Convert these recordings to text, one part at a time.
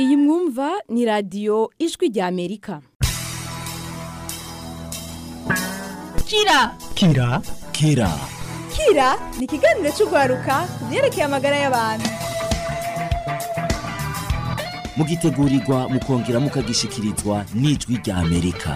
iyi mwumva ni radiyo ijwi rya amerika kira kira kira kira ni ikiganiro cy'urwaruka ku byerekeye amagara y'abantu mugitegurirwa mukongera mukagishikirizwa n'ijwi rya amerika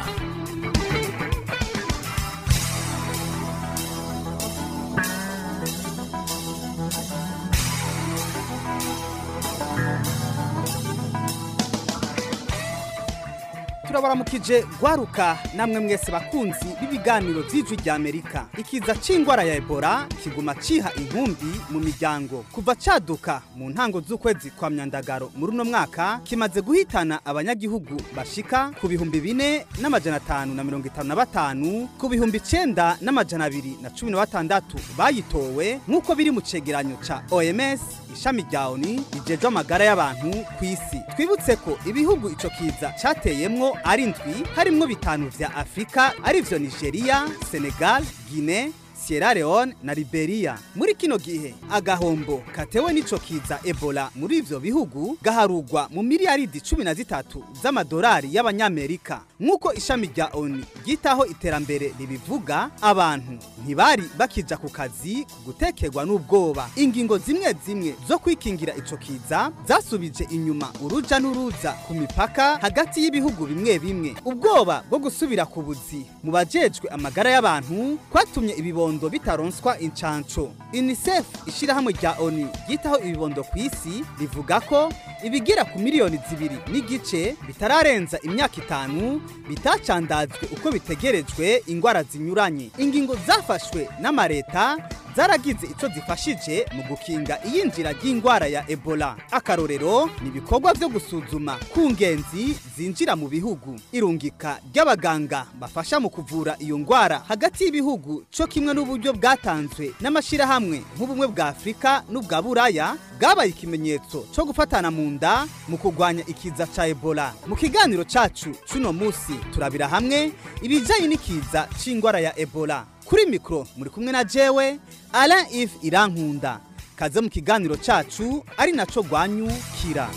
turabaramukije gwaruka namwe mwese bakunzi b'ibiganiro by'ijwi rya amerika ikiza c'ingwara ya ebola kiguma ciha inkumbi mu miryango kuva caduka mu ntango z'ukwezi kwa myandagaro muri uno mwaka kimaze guhitana abanyagihugu bashika ku bihumbi bine n'amajana atanu na mirongo itanu na batanu ku bihumbi icenda n'amajana abiri na cumi na batandatu bayitowe nk'uko biri mu cegeranyo ca oms ishami rya oni rijejwe amagara y'abantu ku isi twibutse ko ibihugu ico kiza cateyemwo ari ndwi harimwo bitanu vya afurika arivyo nigeria senegal guine Sierra Leone na Liberia. Muri kino gihe agahombo katewe n'ico kiza Ebola muri ivyo bihugu gaharugwa mu miliyaridi cumi na zitatu z'amadolari y'abanyamerika. Nk'uko ishami rya ONU ryitaho iterambere ribivuga, abantu ntibari bakija ku kazi gutekerwa n'ubwoba. Ingingo zimwe zimwe zo kwikingira ico kiza zasubije inyuma uruja n'uruza ku mipaka hagati y'ibihugu bimwe bimwe. Ubwoba bwo gusubira ku buzi mu bajejwe amagara y'abantu kwatumye ibibondo ibibondo bitaronswa incanco unicef ishirahamwe rya oni ryitaho ibibondo ku isi rivuga ko ibigera ku miliyoni zibiri n'igice bitararenza imyaka itanu bitacandazwe uko bitegerejwe ingwara zinyuranye ingingo zafashwe n'amareta zaragize ico zifashije mu gukinga iyinjira ry'ingwara ya Ebola akarorero ni ibikorwa vyo gusuzuma ku ngenzi zinjira mu bihugu irungika ry'abaganga bafasha mu kuvura iyo ngwara hagati y'ibihugu co kimwe n'uburyo bwatanzwe n'amashirahamwe nk'ubumwe bwa Afrika n'ubwa Buraya bwabaye ikimenyetso co gufatana mu nda mu kurwanya ikiza ca Ebola mu kiganiro cacu cuno musi turabira hamwe ibijanye n'ikiza c'ingwara ya Ebola kuri mikro muri kumwe na jewe Alain Yves Irankunda kaze mu kiganiro cacu ari naco gwanyu kira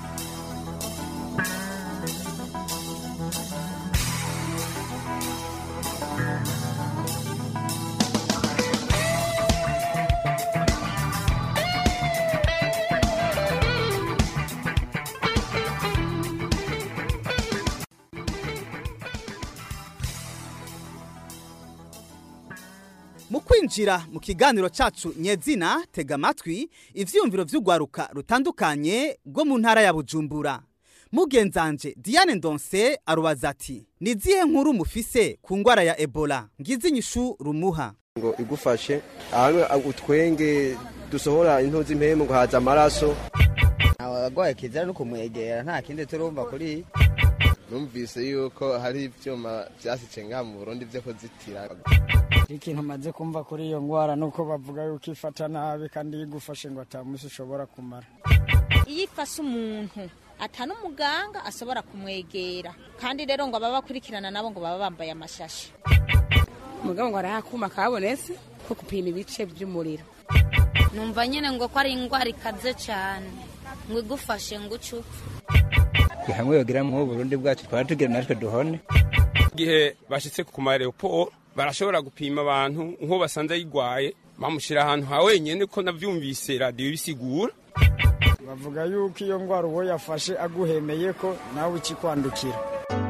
mu kwinjira mu kiganiro cacu nyezina tega amatwi ivyiyumviro vy'urwaruka rutandukanye rwo mu ntara ya bujumbura mugenzanje diane ndonse arubaza ati ni zihe nkuru mufise ku ngwara ya ebola ngize inyishu rumuha ngo igufashe ahamwe utwenge dusohora intozi impemu ngo haza amaraso abarwaye kizira no kumwegera nta kindi turumva kuri numvise yuko hari ivyuma vyasice ngaha mu burundi vyo kuzitira ikintu maze kumva kuri iyo ngwara nuko bavuga yuko ifata nabi kandi igufashe ngo atamusi ushobora kumara iyo ifashe umuntu atana umuganga ashobora kumwegera kandi rero ngo ababakurikirana nabo ngo baba bambaye amashashi mugabo ngo arahakuma kabonetse ko gupima ibice by'umuriro numva nyine ngo ko ari indwara ikaze cyane ngo igufashe ngo ucupe hamwe yogira mu Burundi bwacu twara tugira natwe duhone igihe bashitse ku mareopo barashobora gupima abantu nko basanze ayigwaye bamushyira ahantu ha wenyine ko navyumvise radiyo bisigura bavuga yuko iyo ngwara uwo yafashe aguhemeye ko nawe ikikwandukira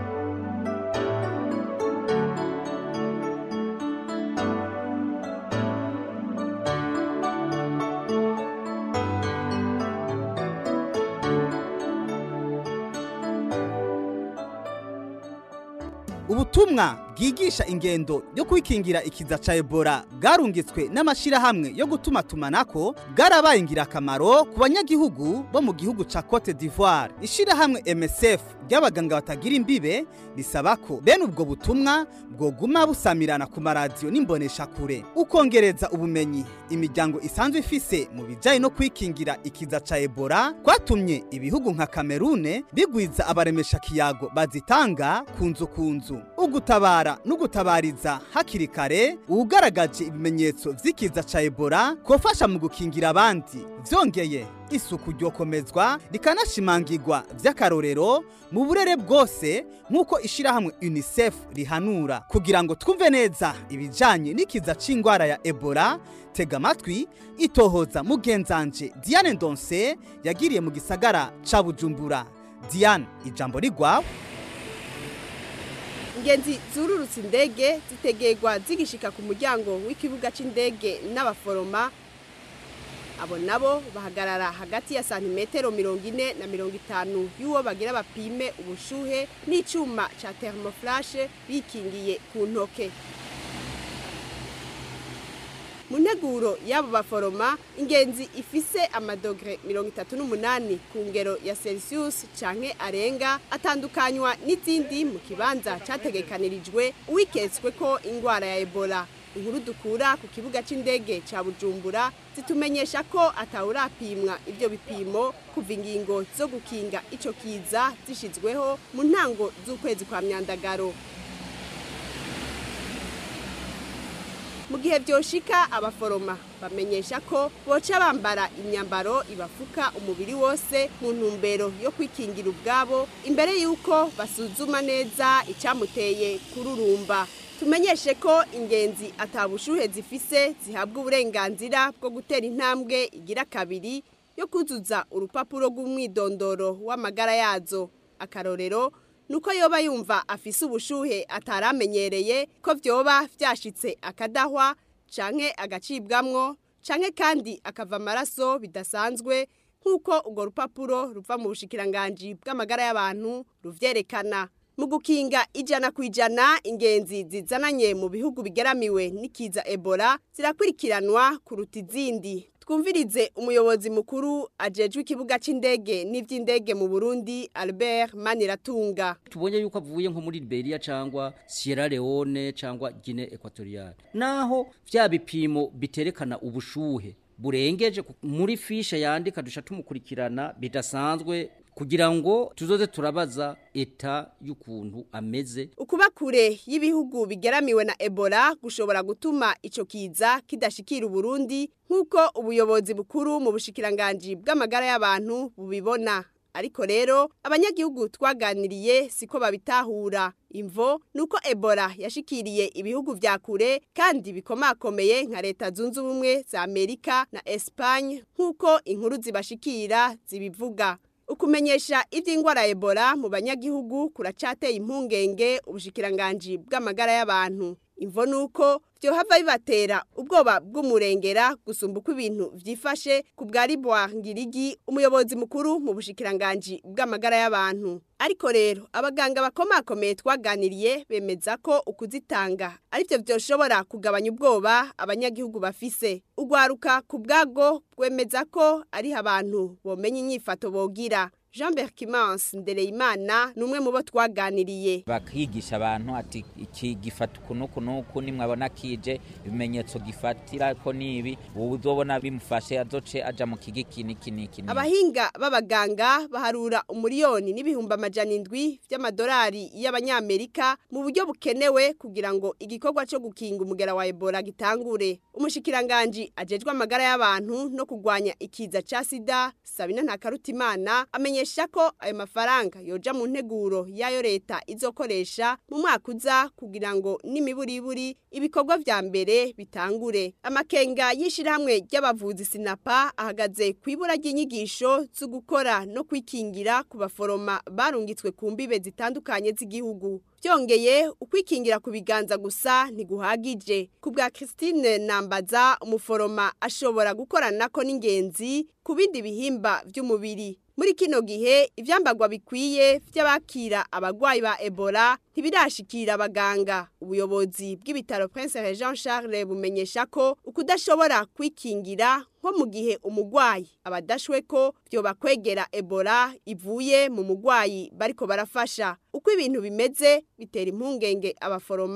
ubutumwa bwigisha ingendo yo kwikingira ikiza ca Ebola bwarungitswe n'amashirahamwe yo gutuma tumanako bwarabaye ingirakamaro ku banyagihugu bo mu gihugu ca Cote d'Ivoire ishirahamwe MSF ry'abaganga batagira imbibe risaba ko bene ubwo butumwa bwoguma busamirana ku maradiyo n'imbonesha kure ukongereza ubumenyi imiryango isanzwe ifise mu bijanye no kwikingira ikiza ca Ebola kwatumye ibihugu nka Cameroon bigwiza abaremesha kiyago bazitanga kunzu kunzu ugutabara guhamagara no gutabariza hakiri kare uwugaragaje ibimenyetso vy'ikiza ca ebola kofasha mu gukingira abandi vyongeye isuku ryokomezwa rikanashimangirwa vy'akarorero mu burere bwose nk'uko ishirahamwe unicef rihanura kugira ngo twumve neza ibijanye n'ikiza c'ingwara ya ebola tega amatwi itohoza mugenzanje diane ndonse yagiriye mu gisagara ca bujumbura diane ijambo rigwawe ingenzi zururutse indege zitegerwa zigishika ku muryango w'ikibuga c'indege n'abaforoma abo nabo bahagarara hagati ya santimetero mirongo ine na mirongo itanu y'uwo bagira bapime ubushuhe n'icuma ca thermoflashe bikingiye ku ntoke mu nteguro y'abo baforoma ingenzi ifise amadogere mirongo itatu n'umunani ku ngero ya celsius canke arenga atandukanywa n'izindi mu kibanza categekanirijwe uwiketswe ko ingwara ya ebola inkuru dukura ku kibuga c'indege ca bujumbura zitumenyesha ko atawurapimwa ivyo bipimo kuva ingingo zo gukinga ico kiza zishizweho mu ntango z'ukwezi kwa myandagaro mu gihe byoshika abaforoma bamenyesha ko boca bambara imyambaro ibafuka umubiri wose mu ntumbero yo kwikingira ubwabo imbere y'uko basuzuma neza icyamuteye kururumba tumenyeshe ko ingenzi atabushuhe zifise zihabwa uburenganzira bwo gutera intambwe igira kabiri yo kuzuza urupapuro rw'umwidondoro w'amagara yazo akarorero nuko yoba yumva afise ubushuhe ataramenyereye ko vyoba vyashitse akadahwa canke agacibwamwo canke kandi akava amaraso bidasanzwe nk'uko urwo rupapuro ruva mu bushikiranganji bw'amagara y'abantu ruvyerekana mu gukinga ijana ku ijana ingenzi zizananye mu bihugu bigeramiwe n'ikiza ebola zirakurikiranwa kuruta izindi twumvirize umuyobozi mukuru ajejwe ikibuga c'indege n'ivy'indege mu Burundi Albert Maniratunga tubonye yuko avuye nko muri Liberia cyangwa Sierra Leone cyangwa Guinea Equatoriale naho vya bipimo biterekana ubushuhe burengeje muri fishe yandika dusha tumukurikirana bidasanzwe kugira ngo tuzoze turabaza eta y'ukuntu ameze ukuba kure y'ibihugu bigeramiwe na Ebola gushobora gutuma ico kiza kidashikira Burundi nk'uko ubuyobozi bukuru mu bushikiranganji bw'amagara y'abantu bubibona ariko rero abanyagihugu twaganiriye siko babitahura imvo nuko Ebola yashikiriye ibihugu vya kure kandi bikomakomeye nka leta zunze ubumwe za Amerika na Espagne nk'uko inkuru zibashikira zibivuga ukumenyesha iby'indwara ya Ebola mu banyagihugu kuracateye impungenge ubushikiranganji bw'amagara y'abantu imvo nuko vyohava bibatera ubwoba bw'umurengera gusumba uko ibintu vyifashe ku bwa Liboire Ngirigi umuyobozi mukuru mu bushikiranganji bw'amagara y'abantu ariko rero abaganga bakomakomeye twaganiriye bemeza ko ukuzitanga arivyo vyoshobora kugabanya ubwoba abanyagihugu bafise ugwaruka ku bwago bwemeza ko ari abantu bomenya inyifato bogira Jean Berkimans Ndereyimana numwe mu bo twaganiriye bakigisha abantu ati iki gifata kunuku nuku nimwabona kije ibimenyetso gifatira ko nibi ubu uzobona bimufashe azoce aja mu kigi kini kini kini abahinga b'abaganga baharura umuriyoni n'ibihumbi amajana indwi vy'amadolari y'abanyamerika mu buryo bukenewe kugira ngo igikorwa co gukinga umugera wa Ebola gitangure umushikiranganji ajejwe amagara y'abantu no kugwanya ikiza ca sida Sabina Ntakarutimana amenyesha ko ayo mafaranga yoja mu nteguro yayo leta izokoresha mu mwaka uza kugira ngo n'imiburiburi ibikorwa vya mbere bitangure amakenga y'ishirahamwe ry'abavuzi sinapa ahagaze ku ibura ry'inyigisho zo gukora no kwikingira ku baforoma barungitswe ku mbibe zitandukanye z'igihugu byongeye ukwikingira ku biganza gusa ntiguhagije ku bwa Christine Nambaza umuforoma ashobora gukoranako n'ingenzi ku bindi bihimba by'umubiri muri kino gihe ivyambagwa bikwiye vy'abakira abagwayi ba Ebola ntibirashikira abaganga ubuyobozi bw'ibitaro Prince Jean Charles bumenyesha ko ukudashobora kwikingira nko mu gihe umugwayi abadashwe ko byoba kwegera Ebola ivuye mu mugwayi bariko barafasha uko ibintu bimeze bitera impungenge abaforoma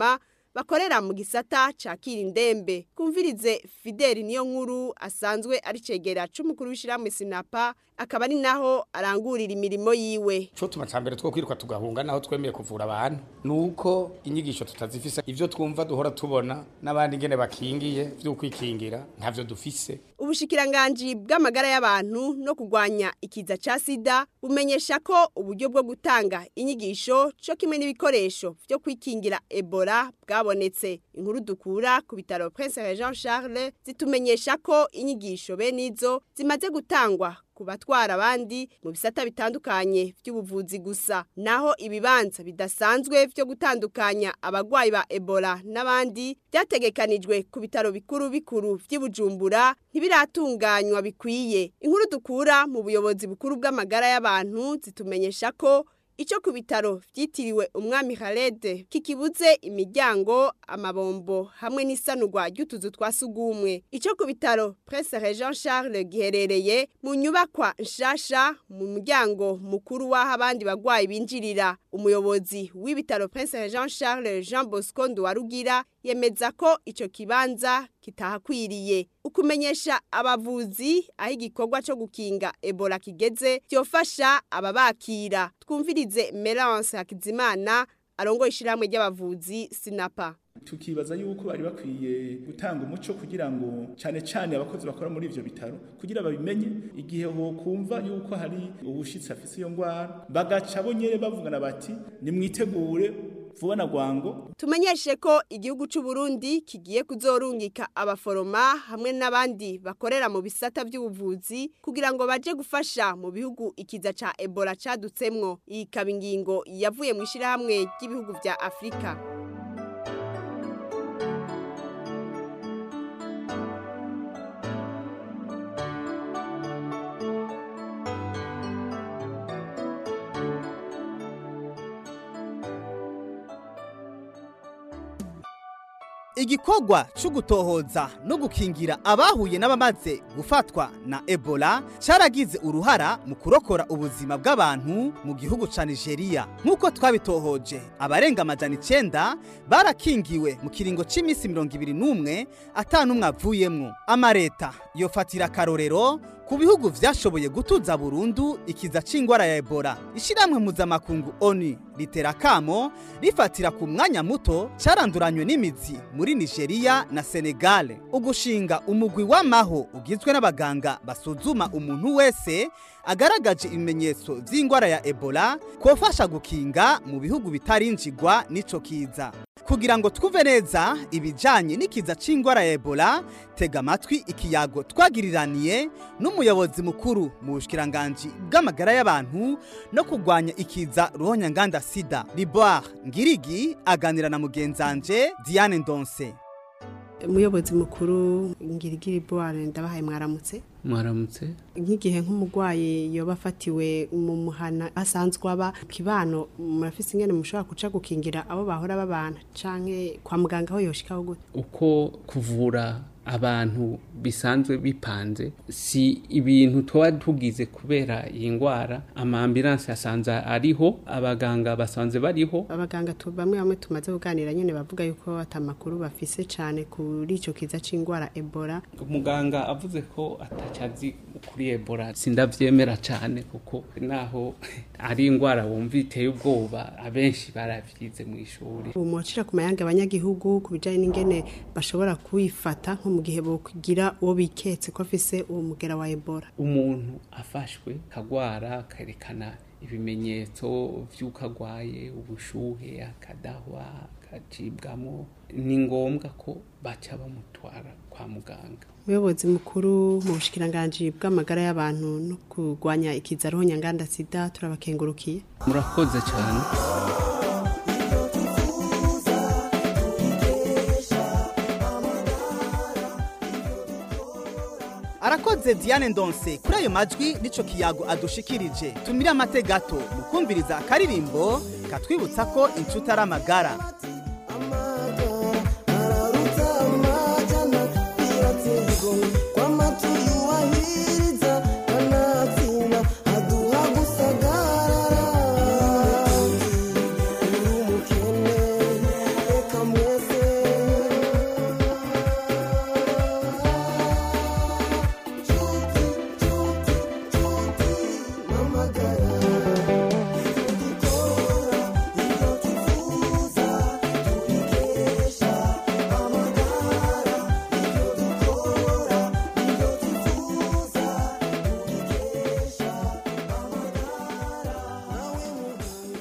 bakorera mu gisata cakira indembe kumvirize Fideli niyo nkuru asanzwe ari cegera c'umukuru w'ishirahamwe Sinapa akaba ari naho arangurira imirimo yiwe cyo tuma cambere two kwiruka tugahunga naho twemeye kuvura abantu nuko inyigisho tutazifise ivyo twumva duhora tubona n'abandi ngene bakingiye vyo kwikingira ntavyo dufise ubushikiranganji bw'amagara y'abantu no kugwanya ikiza ca sida bumenyesha ko uburyo bwo gutanga inyigisho co kimwe n'ibikoresho vyo kwikingira Ebola bwabonetse inkuru dukura ku bitaro Prince Jean Charles zitumenyesha ko inyigisho benizo zimaze gutangwa ku batwara abandi mu bisata bitandukanye by'ubuvuzi gusa naho ibibanza bidasanzwe byo gutandukanya abagwayi ba Ebola n'abandi byategekanijwe ku bitaro bikuru bikuru by'Ibujumbura ntibiratunganywa bikwiye inkuru dukura mu buyobozi bukuru bw'amagara y'abantu zitumenyesha ko Ico ku bitaro vyitiriwe umwami Khaled kikibuze imiryango amabombo hamwe n'isanurwa ry'utuzu twa sugumwe ico ku bitaro Prince Jean Charles giherereye mu nyubakwa nshasha mu muryango mukuru w'aho abandi bagwayi binjirira umuyobozi w'ibitaro Prince Jean Charles Jean Bosco Nduwarugira yemeza ko ico kibanza kitahakwiriye ukumenyesha abavuzi aho igikorwa cyo gukinga Ebola kigeze byofasha ababakira twumvirize Melance Hakizimana arongo ishiramwe ry'abavuzi Sinapa tukibaza yuko bari bakwiye gutanga umuco kugira ngo cyane cyane abakozi bakora muri ivyo bitaro kugira babimenye igihe ho kumva yuko hari ubushitsi afise iyo ngwara bagaca bonyere bavugana bati nimwitegure vuba na gwango tumenyeshe ko igihugu c'u Burundi kigiye kuzorungika abaforoma hamwe n'abandi bakorera mu bisata by'ubuvuzi kugira ngo baje gufasha mu bihugu ikiza ca Ebola cadutsemwo iyi kabingingo yavuye mu ishirahamwe ry'ibihugu vya Afrika igikorwa cyo gutohoza no gukingira abahuye n'abamaze gufatwa na ebola cyaragize uruhara mu kurokora ubuzima bw'abantu mu gihugu cya nigeria nk'uko twabitohoje abarenga amajana icyenda barakingiwe mu kiringo cy'iminsi mirongo ibiri n'umwe atanumwe avuyemwo amareta yofatira akarorero ku bihugu vyashoboye gutuza burundu ikiza c'ingwara ya Ebola ishiramwe mpuzamakungu ONU ritera kamo rifatira ku mwanya muto caranduranywe n'imizi muri Nigeria na Senegal ugushinga umugwi w'amaho ugizwe n'abaganga basuzuma umuntu wese agaragaje ibimenyetso vy'ingwara ya Ebola kofasha gukinga mu bihugu bitarinjigwa n'ico kiza kugira ngo twumve neza ibijanye n'ikiza c'ingwara ya Ebola tega amatwi ikiyago twagiriraniye n'umuyobozi mukuru mu bushikiranganje bw'amagara y'abantu no kugwanya ikiza ruhonyanganda sida Liboire Ngirigi aganira na mugenzanje Diane Ndonse umuyobozi mukuru ngirigiri Liboire ndabahaye mwaramutse mwaramutse nk'igihe nk'umurwayi yoba afatiwe mu muhana asanzwe aba kibano murafise ingene mushobora guca gukingira abo bahora babana canke kwa muganga aho yoshikaho gute uko kuvura abantu bisanzwe bipanze si ibintu tuba tugize kubera iyi ndwara amambulanse asanze ariho abaganga basanze bariho abaganga bamwe bamwe tumaze kuganira nyine bavuga yuko atamakuru bafise cyane kuri icyo kiza cy'indwara ebola umuganga avuze ko atacazi kuri ebola sindabyemera cyane kuko naho ari indwara wumva iteye ubwoba abenshi barabyize mu ishuri umucira ku mayange abanyagihugu ku bijyanye n'ingene bashobora kuyifata nko mu gihe bokugira uwo biketse ko afise uwo mugera wa ebola umuntu afashwe kagwara akerekana ibimenyetso by'uko agwaye ubushuhe akadahwa akacibwamo ni ngombwa ko baca bamutwara kwa muganga umuyobozi mukuru mu bushikiranganji bw'amagara y'abantu no kurwanya ikiza nyanganda sida turabakengurukiye murakoze cyane arakoze Diane Ndonse kuri ayo majwi nico kiyago adushikirije tumire amate gato mukumviriza akaririmbo katwibutsa ko inshuti ari amagara Mwese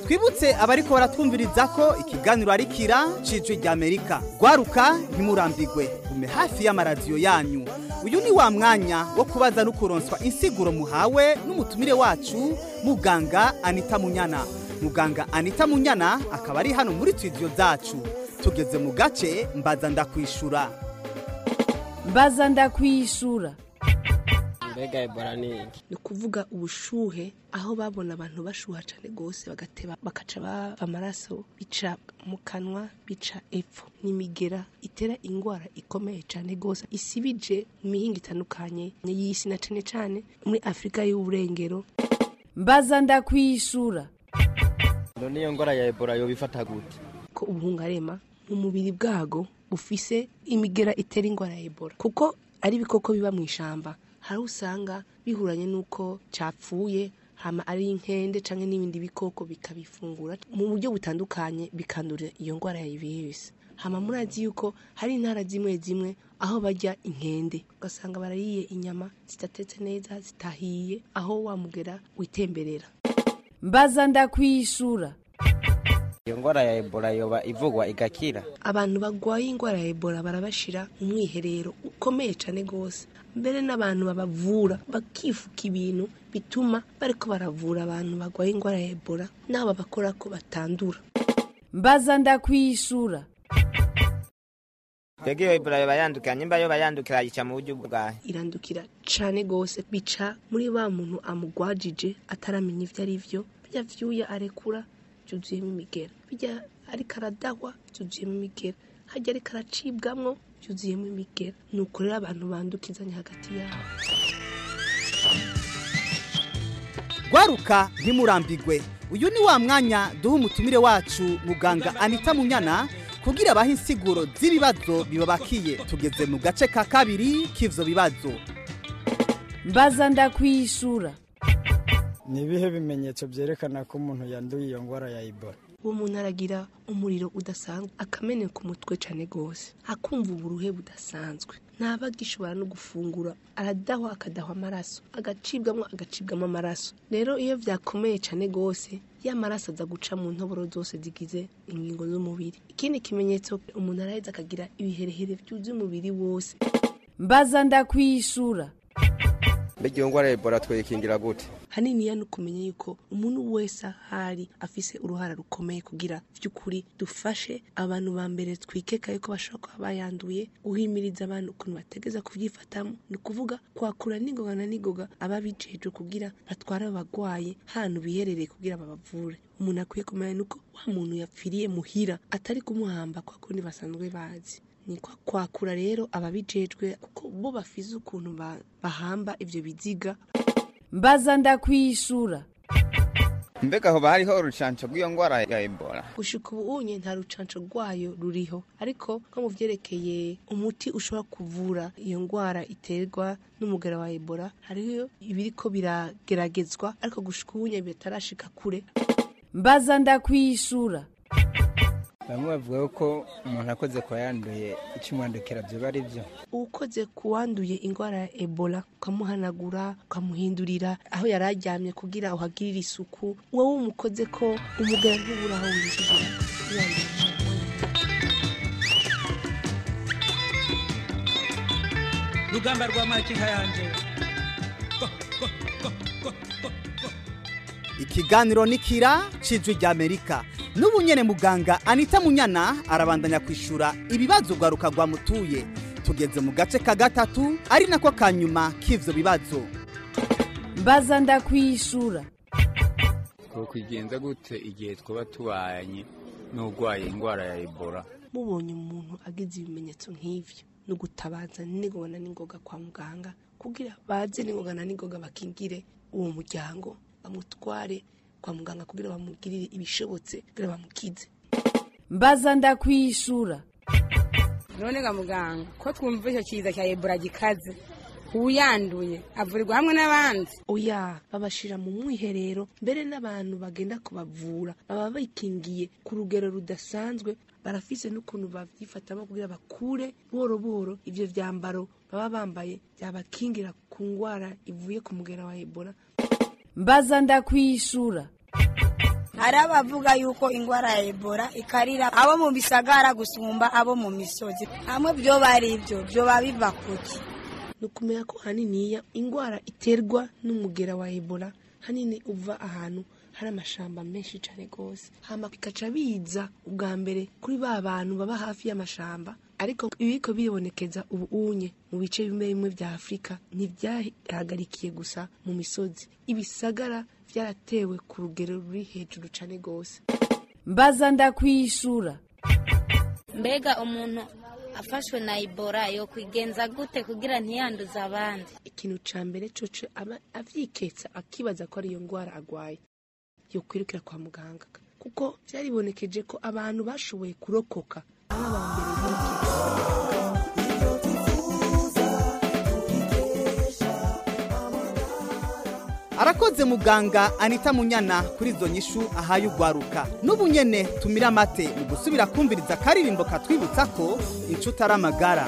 twibutse abariko baratwumviriza ko ikiganiro ari kira cijwi rya amerika gwaruka ntimurambigwe gume hafi y'amaradiyo yanyu uyu ni wa mwanya wo kubaza no kuronswa insiguro muhawe n'umutumire wacu muganga anita munyana muganga anita munyana akaba ari hano muri studio zacu tugeze mu gace mbaza ndakwishura mbaza ndakwishura mbega ebola ni iki ni ukuvuga ubushuhe aho babona abantu bashuha cyane rwose bagateba bakaca bava amaraso bica mu kanwa bica epfo n'imigera itera indwara ikomeye cyane rwose isibije mu mihinga itandukanye y'isi na cyane cyane muri afurika y'uburengero mbaza ndakwishura none iyo ngwara ya ebola yoba ifata gute ko ubuhungarema mu mubiri bwago bufise imigera itera indwara ya ebola kuko ari ibikoko biba mu ishyamba hari usanga bihuranye n'uko cyapfuye hama ari inkende cyangwa n'ibindi bikoko bikabifungura mu buryo butandukanye bikandura iyo ndwara ya virusi hama murazi yuko hari intara zimwe zimwe aho bajya inkende ugasanga barariye inyama zidatetse neza zitahiye aho wamugera witemberera mbaza ndakwishura iyo ngwara ya ebola yoba ivugwa igakira abantu barwaye indwara ya ebola barabashira mu mwiherero ukomeye cyane rwose mbere n'abantu babavura bakifuka ibintu bituma bariko baravura abantu barwaye indwara ya ebola n'abo babakora ko batandura mbaza ndakwishura mbega iyo ebola yoba yandukira nyimba yoba yandukira yica mu buryo bwahe irandukira cane gose bica muri wa muntu amugwajije ataramenya ivyo ari vyo birya vyuya arekura byuzuyemo imigera bijya ariko aradahwa byuzuyemo imigera hajya ariko aracibwamwo byuzuyemo imigera ni uko rero abantu bandukizanya hagati yabo gwaruka ntimurambigwe uyu ni wa mwanya duha umutumire wacu muganga anita munyana kugira abahe insiguro z'ibibazo bibabakiye tugeze mu gace ka kabiri k'ivyo bibazo mbaza ndakwishura ni ibihe bimenyetso byerekana ko umuntu yanduye iyo ndwara ya ebola uwo muntu aragira umuriro udasanzwe akameneka umutwe cyane rwose akumva uburuhe budasanzwe ntaba agishobora no gufungura aradahwa akadahwa amaraso agacibwamo agacibwamo amaraso rero iyo byakomeye cyane rwose ya maraso aza guca mu ntoboro zose zigize ingingo z'umubiri ikindi kimenyetso umuntu araheza akagira ibiherehere byuzuye umubiri wose mbaza ndakwishura mbega iyo ngwara ya ebola twayikingira gute haniniya ni ukumenya yuko umuntu wese ahari afise uruhara rukomeye kugira by'ukuri dufashe abantu ba mbere twikeka yuko bashobora kuba bayanduye guhimiriza abantu ukuntu bategeza kubyifatamo ni ukuvuga kwakura n'ingoga na n'ingoga ababijejwe kugira batware abagwaye hantu biherereye kugira babavure umuntu akwiye kumenya nuko wa muntu yapfiriye muhira atari kumuhamba kwa kundi basanzwe bazi ni kwa kwakura rero ababijejwe kuko bo bafise ukuntu ba- bahamba ivyo biziga mbaza ndakwishura mbega hoba hariho urucanco rw'iyo ngwara ya ebola gushika ubu unye nta rucanco rwayo ruriho ariko nko mu vyerekeye umuti ushobora kuvura iyo ngwara iterwa n'umugera wa ebola hariho ibiriko birageragezwa ariko gushika ubunye bitarashika kure mbaza ndakwishura bamwe bavuga ko umuntu akoze ku yanduye ikimwandukira byoba ari byo ukoze ku wanduye indwara ya ebola ukamuhanagura ukamuhindurira aho yari aryamye kugira uhagirire isuku wowe umukoze ko umugara ntubura aho winjirira yanduye rugamba rwa makinka yanje ikiganiro ni kira cijwi rya amerika n'ubu nyene muganga anita munyana arabandanya kwishura ibibazo rwaruka rwamutuye tugeze mu gace ka gatatu ari nako ka nyuma k'ivyo bibazo mbaza ndakwishura twokwigenza gute igihe twaba tubanye n'urwaye indwara ya ebola mubonye umuntu agize ibimenyetso nk'ivyo ni ugutabaza n'ingoga na n'ingoga kwa muganga kugira baze n'ingoga na n'ingoga bakingire uwo muryango bamutware kwa muganga kugira bamugirire ibishobotse kugira bamukize mbaza ndakwishura none ga muganga ko twumva icyo kiza cya ebola gikaze uyanduye avurirwa hamwe n'abandi oya babashira mu mwiherero mbere n'abantu bagenda kubavura baba bikingiye ku rugero rudasanzwe barafise n'ukuntu babyifatamo kugira bakure buhoro buhoro ivyo vyambaro baba bambaye byabakingira ku ngwara ivuye ku mugera wa ebola mbaza ndakwishura hari abavuga yuko ingwara ya ebola ikarira abo mu bisagara gusumba abo mu misozi hamwe byo bari ibyo byoba biva kuki ni ukumenya ko haniniya indwara iterwa n'umugera wa ebola hanini uva ahantu hari amashamba menshi cyane rwose hama bikaca biza ubwa mbere kuri ba bantu baba hafi y'amashamba ariko ibiko biribonekeza ubu unye mu bice bimwe bimwe bya afurika ntibyahagarikiye gusa mu misozi ibisagara byaratewe ku rugero ruri hejuru cyane rwose mbaza ndakwishura mbega umuntu afashwe na ibora yo kwigenza gute kugira ntiyanduze abandi ikintu cya mbere coco aba avyiketsa akibaza ko ariyo ndwara agwaye yo kwirukira kwa muganga kuko byaribonekeje ko abantu bashoboye kurokoka ari aba mbere arakoze muganga anita munyana kuri izo nyishu ahaye ugwaruka n'ubu nyene tumira amate mu gusubira kumviriza akaririmbo katwibutsa ko inshuti ari amagara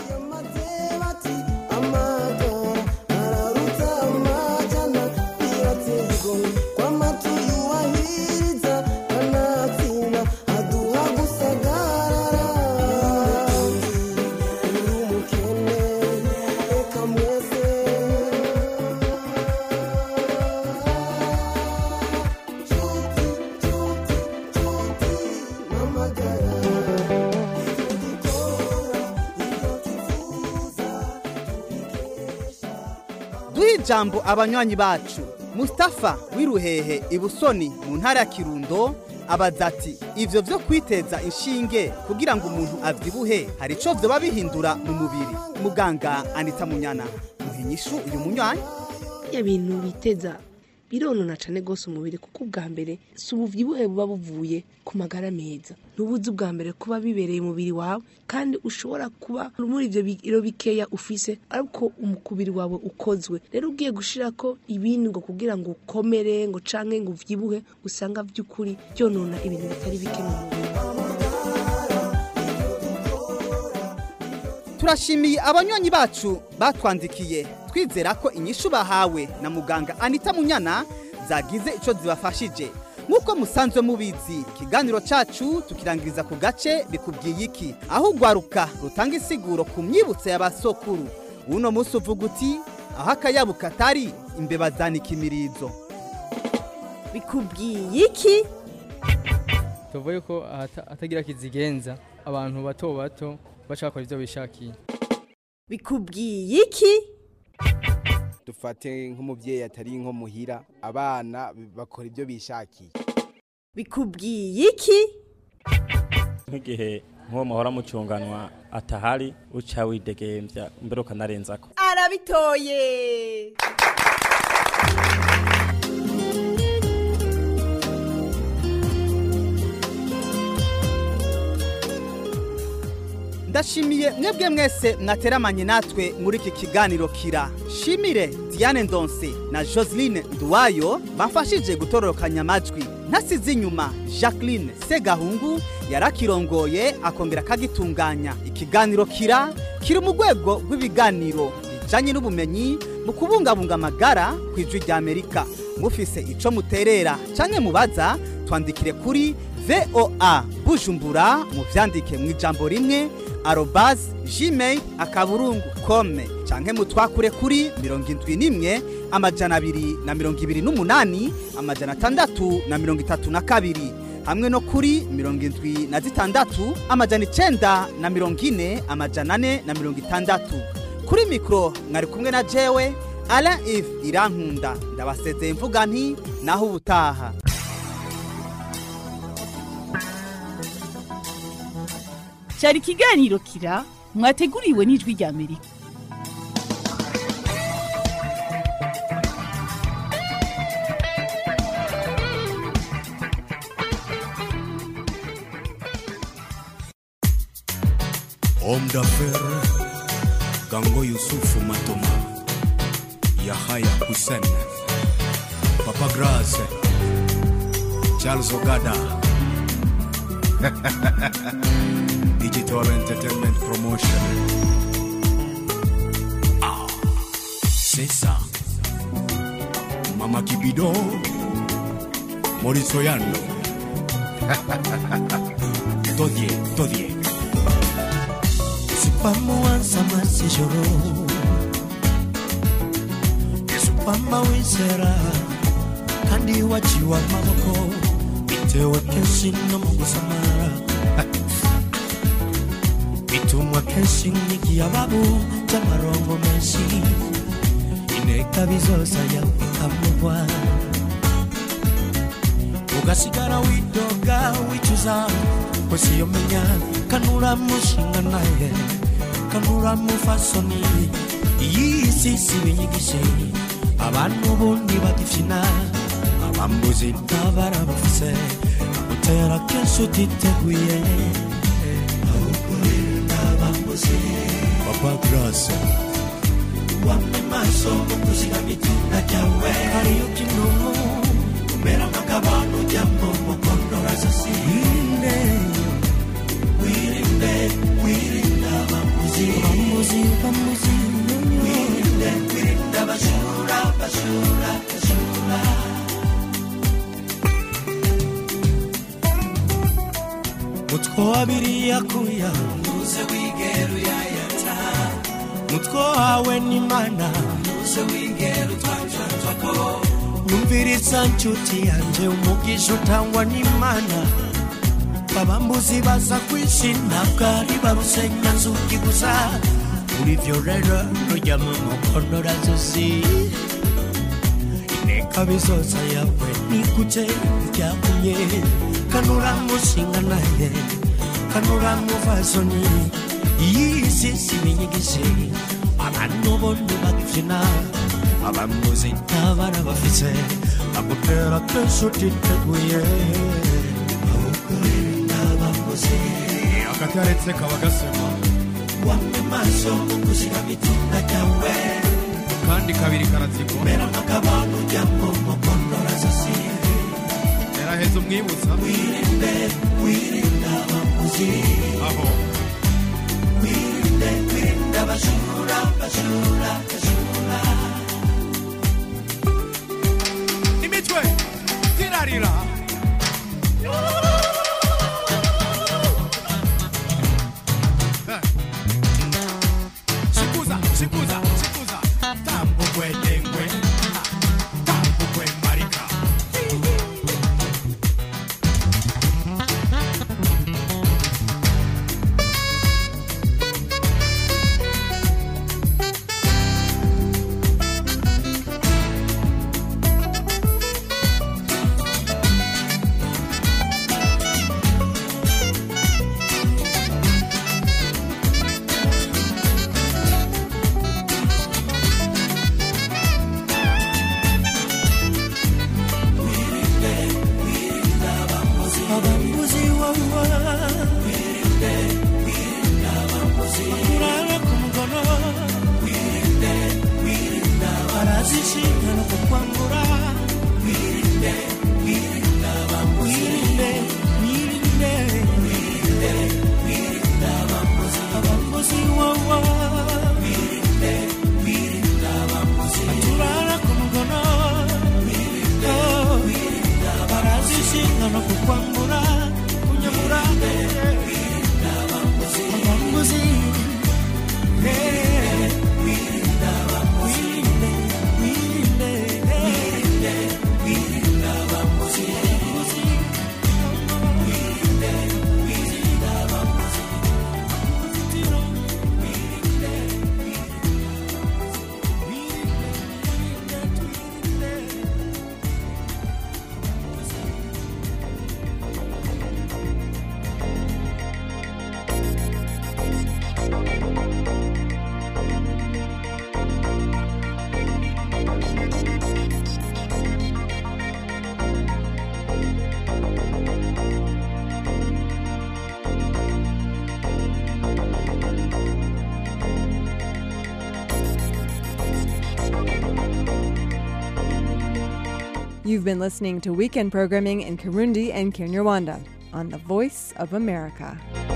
duhe ijambo abanywanyi bacu Mustafa w'iruhehe ibusoni mu ntara ya kirundo abaza ati ivyo vyo kwiteza inshinge kugira ngo umuntu avyibuhe hari ico vyoba bihindura mu mubiri muganga anita munyana muhinyishu uyu munywanyi ya bintu biteza bironona cyane rwose umubiri kuko ubwa mbere si ubuvyibuhe buba buvuye ku magara meza ntubuzi ubwa mbere kuba bibereye umubiri wawe kandi ushobora kuba muri ivyo biro bikeya ufise ariko umukubiri wawe ukozwe rero ugiye gushira ko ibindi ngo kugira ngo ukomere ngo canke ngo uvyibuhe usanga vy'ukuri byonona ibintu bitari bike mu mubiri turashimiye abanywanyi bacu batwandikiye twizera ko inyishu bahawe na muganga anita munyana zagize ico zibafashije nk'uko musanzwe mubizi ikiganiro cacu tukirangiriza ku gace bikubwiye iki aho ugwaruka rutanga isiguro ku myibutso y'abasokuru uno munsi uvuga uti aho akayabu katari imbeba zanika imirizo bikubwiye iki tuvuye ko ahata- atagira kizigenza abantu bato bato baca bakora ivyo bishakiye bikubwiye iki dufate nk'umubyeyi atari nko muhira abana bakora ibyo bishakiye bikubwiye iki nk'igihe nk'uwo muhora mucunganwa atahari uca widegembya mbere ukanarenzako arabitoye ndashimiye mwebwe mwese mwateramanye natwe muri iki kiganiro kira shimire diane ndonse na joseline nduwayo bamfashije gutororokanya amajwi ntasize inyuma jacqueline segahungu yarakirongoye akongera akagitunganya ikiganiro kira kiri mu rwego rw'ibiganiro bijanye n'ubumenyi mu kubungabunga amagara ku ijwi rya amerika mufise ico muterera canke mubaza twandikire kuri voa bujumbura muvyandike mu ijambo rimwe arobas gmail akaburungu kome canke mutwakure kuri mirongo indwi n'imwe amajana abiri na mirongo ibiri n'umunani amajana atandatu na mirongo itatu na kabiri hamwe no kuri mirongo indwi na zitandatu amajana icenda na mirongo ine amajana ane na mirongo itandatu kuri mikoro mwari kumwe na jewe alain ive irankunda ndabasezeye mvuga nti naho ubutaha cyari ikiganiro kira mwateguriwe n'ijwi rya amerika Homme d'affaires, Gango Yusufu Matoma, Yahaya Hussein, Papa Grace, Charles Ogada, Digital Entertainment Promotion. Ah, c'est ça. Mama Kibido, Maurice Oyando, Todie, todie. sipamuwansa masijoro isupama wizera kandi waciwe amaboko bitewe kenshi no mu gusamara bitumwa kenshi nk'igihe ababu by'amarongo menshi inteka bizoza yawe ikamugwa ugasigara widoga wicuza kwese iyo menya kanura mushinga naye kanura mufasoni iyi si si binyigishe abantu ubundi bagifyina abambuzi ntabara bafise agutera kenshi utiteguye abambuzi Papa Grace. wamwe maso mu kuzigama itunga ryawe hariyo kinumu umera nk'akabano ujya mu mukondora zose wirinde wirinde wirinde abambuzi abambuzi abambuzi wirinde wirinde abajura abajura abajura mutwe wa biriya kuya ntuze wigera uyayata mutwe wawe n'imana ntuze wigera utwanjatwako nyumviriza nshuti yanjye umugisha utangwa n'imana abambuzi baza kwishina bwari barusenya nzuki gusa muri byo rero rujya mu mukondora zosi inteka bizoza yawe nikuje ryakumye kanura mushinga naye kanura muvazoni iyi si si binyigishe abantu bondi bagifyina abamuzi ntabara bafise agutera kenshi utiteguye abamuzi akakaretse kaba gasema wamwe maso mu kuzigama itunga ryawe kandi kabiri karazigwa mera nk'akabano ujya mu mukondora zosi yaraheze umwibutsa wirinde wirinde abamuzi aho wirinde wirinde abajura abajura abajura imitwe tirarira shikuza shikuza shikuza tambukwe dengwe tambukwe marika abambuzi wawa wirinde wirinde abambuzi urara ku mugono wirinde wirinde barazishinga no kukwambura wirinde wirinde abambuzi wirinde wirinde wirinde wirinde abambuzi abambuzi wawa wirinde wirinde abambuzi turara ku mugono wirinde wirinde barazishinga no kukwambura kunyamura abambuzi abambuzi wirinde abambuzi wirinde wirinde wirinde abambuzi wirinde wirinde abambuzi You've been listening to weekend programming in Kirundi and Kinyarwanda on the Voice of America.